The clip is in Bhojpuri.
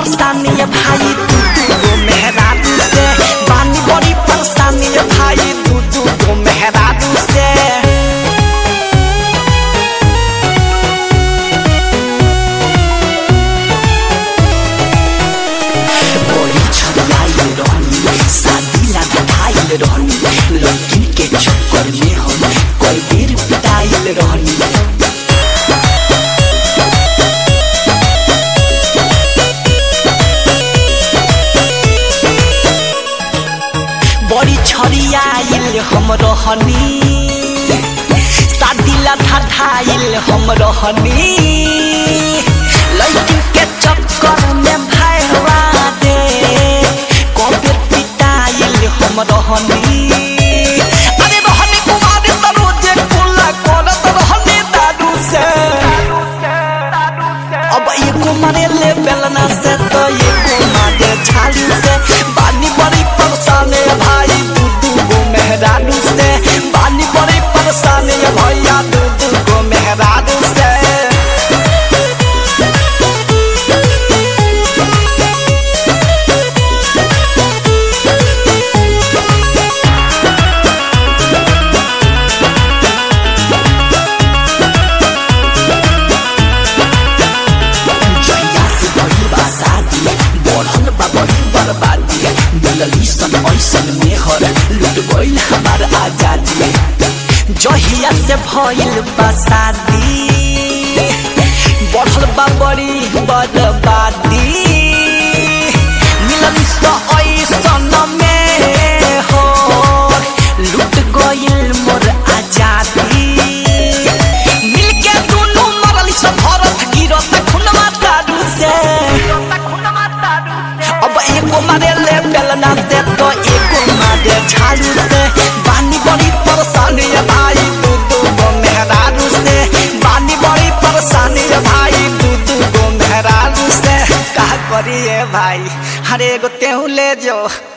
परेशानी है भाई तू तू गो मेहरारू से बानी बड़ी परेशानी है भाई तू तू गो मेहरारू से बड़ी छड़ाई रहनी शादी लगा भाईल रहनी लड़की के चक्कर में हम कई बेर पिटाइल रहनी बड़ी छड़ियाइल हम रहनी शादी ला ठाठाइल हम रहनी लड़की के चक्कर में भैरवा दे कबे पिटाइल हम रहनी अरे रहनी कुमार सरोजे कुला करत रहनी दादू से अब एको मारे ले बेलना से तो एको मारे झाड़ू से बानी बड़ी परेशान है भाई दू दू गो मेहरारू से बानी बड़ी परेशान है भैया दू दू गो मेहरारू से जहिया से बड़ी बा शादी बढ़ल बा बड़ी बर्बादी मिलली सन ऐसन में हर लुट गइल हमार आजादी जहिया से भइल बा शादी बढ़ल बा बड़ी बर्बादी मिलली सन ऐसन में हो लुट गइल मोर आजादी मिलके दुनू मरल सब भरत गिरत खुनमा दारू से अब एगो मारे ले बेलना से तो एगो मारे झाड़ू से बानी बड़ी परेशानी है भाई दू दू गो मेहरारू से बानी बड़ी परेशानी है भाई दू दू गो मेहरारू से का करिए भाई हरे एगो तेहू ले जो